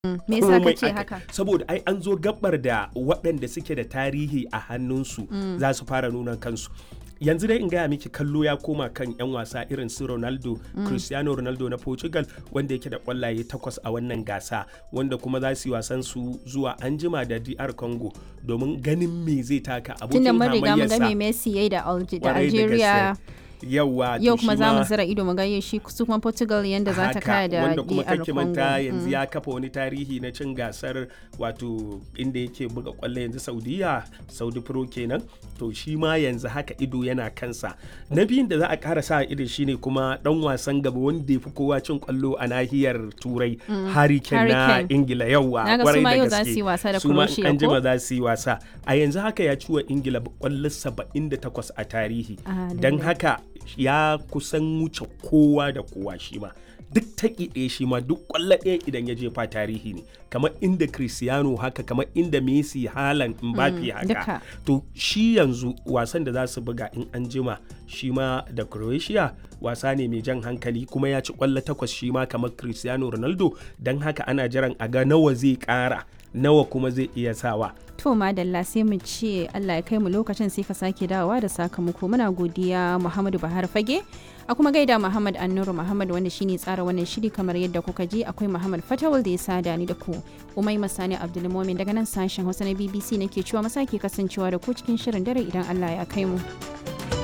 me yasa komai kace aka- haka saboda ai an zo gabar da waɗanda suke da tarihi a hannunsu za su fara nuna kansu yanzu dai in gaya miki kallo ya koma kan 'yan wasa irin su ronaldo cristiano ronaldo na portugal wanda yake da kwallaye takwas a wannan gasa wanda kuma za su yi wasan su zuwa anjima da dr congo domin ganin me zai taka tunda abokin mun riga mun ga me hamayyarsa Messi yayi da Alge- da Kwarai da Algeria gaske. yawa to yau kuma shi za mu ma- zira ido mu ga shi su kuma Portugal yanda za ta haka, kaya da wanda kuma DR kake Congo manta Mm. yanzu ya kafa wani tarihi na cin gasar wato inda yake buga kwallo yanzu saudiya saudi pro kenan to shi ma yanzu haka ido yana kansa na biyun da za a kara sa ido shine kuma dan wasan gaba wanda ya fi kowa cin kwallo a nahiyar turai harry kane na Harry Kane. ingila yawa Na ga su kwarai ma da yau za gaske. su yi wasa da Su ma in Croatia, an jima ko? za su yi wasa a yanzu haka ya ci wa ingila kwallo 78 a tarihi Ah, don lallai. haka ya kusan wuce kowa da kowa shi ma duk taƙi ɗaya shi ma duk ƙwallo ɗaya idan ya jefa tarihi ne kamar inda cristiano haka kamar inda messi halan mbappe haka duka. to shi yanzu wasan da za su buga in an jima shi ma da croatia wasa ne mai jan hankali kuma ya ci ƙwallo takwas shi ma kamar cristiano ronaldo don haka ana jiran a ga nawa zai ƙara nawa kuma zai iya sawa To madalla sai mu ce Allah ya kai mu lokacin sai ka sake dawowa da sakamako muna godiya Muhammadu Bahar Fage a kuma gaida Muhammad Annuru Muhammad wanda shine tsara wannan shiri kamar yadda kuka ji akwai Muhammad Fatawul da ya sada ni da ku Umai Masani Abdulmumin daga nan sashen Hausa na BBC nake cewa masake kasancewa da ku cikin shirin dare idan Allah ya kai mu.